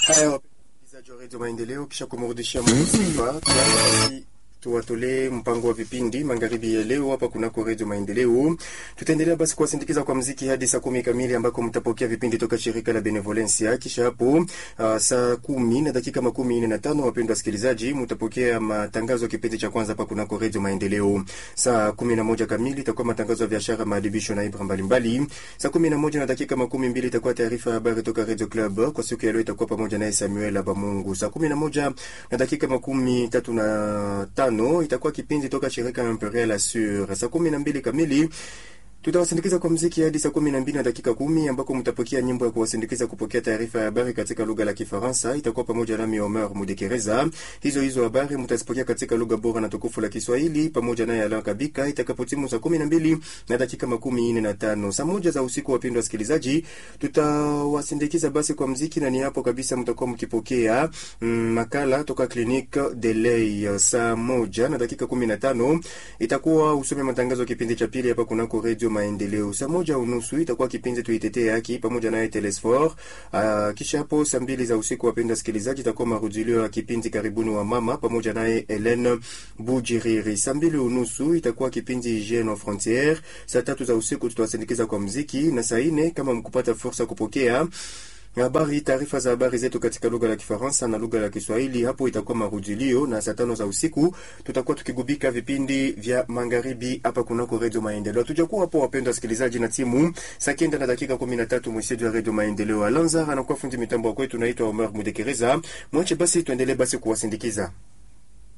Haya, wasikilizaji wa redio Maendeleo, kisha kumrudishia Mungu sifa, basi tuwatolee mpango wa vipindi magharibi ya leo hapa kunako redio Maendeleo. Tutaendelea basi kuwasindikiza kwa mziki hadi saa kumi kamili ambako mtapokea vipindi toka shirika la Benevolencia. Kisha hapo uh, saa kumi na dakika makumi nne na tano wapendwa wasikilizaji, mtapokea matangazo ya kipindi cha kwanza hapa kunako redio Maendeleo. Saa kumi na moja kamili itakuwa matangazo ya biashara, maadibisho na ibra mbalimbali. Saa kumi na moja na dakika makumi mbili itakuwa taarifa ya habari toka redio Club. Kwa siku ya leo itakuwa pamoja naye Samuel Abamungu. Saa kumi na moja na dakika makumi tatu na tano itakuwa kipindi toka shirika Imperial Assure. Saa kumi na mbili kamili tutawasindikiza kwa mziki hadi saa kumi na mbili na dakika kumi ambako mtapokea nyimbo ya kuwasindikiza kupokea taarifa ya habari katika lugha la Kifaransa. Itakuwa pamoja nami Omer Mudekereza. Hizo hizo habari mtazipokea katika lugha bora na tukufu la Kiswahili pamoja naye Alain Kabika itakapotimu saa kumi na mbili na dakika makumi nne na tano saa moja za usiku. Wapendwa wasikilizaji, tutawasindikiza basi kwa mziki na ni hapo kabisa mtakuwa mkipokea mm, makala toka Clinique de Lay saa moja na dakika kumi na tano itakuwa usome matangazo ya kipindi cha pili hapa kunako redio Maendeleo. Saa moja unusu itakuwa kipindi tuitetee haki pamoja naye Telesfor. Uh, kisha hapo saa mbili za usiku, wapenda wasikilizaji, itakuwa marudilio ya kipindi karibuni wa mama pamoja naye Helene Bujiriri. Saa mbili unusu itakuwa kipindi Hygiene aux frontières. Saa tatu za usiku tutawasindikiza kwa mziki, na saa nne kama mkupata fursa kupokea habari taarifa za habari zetu katika lugha la Kifaransa na lugha la Kiswahili. Hapo itakuwa marudilio, na saa tano za usiku tutakuwa tukigubika vipindi vya magharibi hapa kunako redio Maendeleo. Tujakuwa hapo, wapendwa wasikilizaji, na timu saa kenda na dakika kumi na tatu mweseji wa redio Maendeleo Alanza anakuwa fundi mitambo wa kwetu, naitwa Omer Mudekereza. Mwache basi tuendelee basi kuwasindikiza.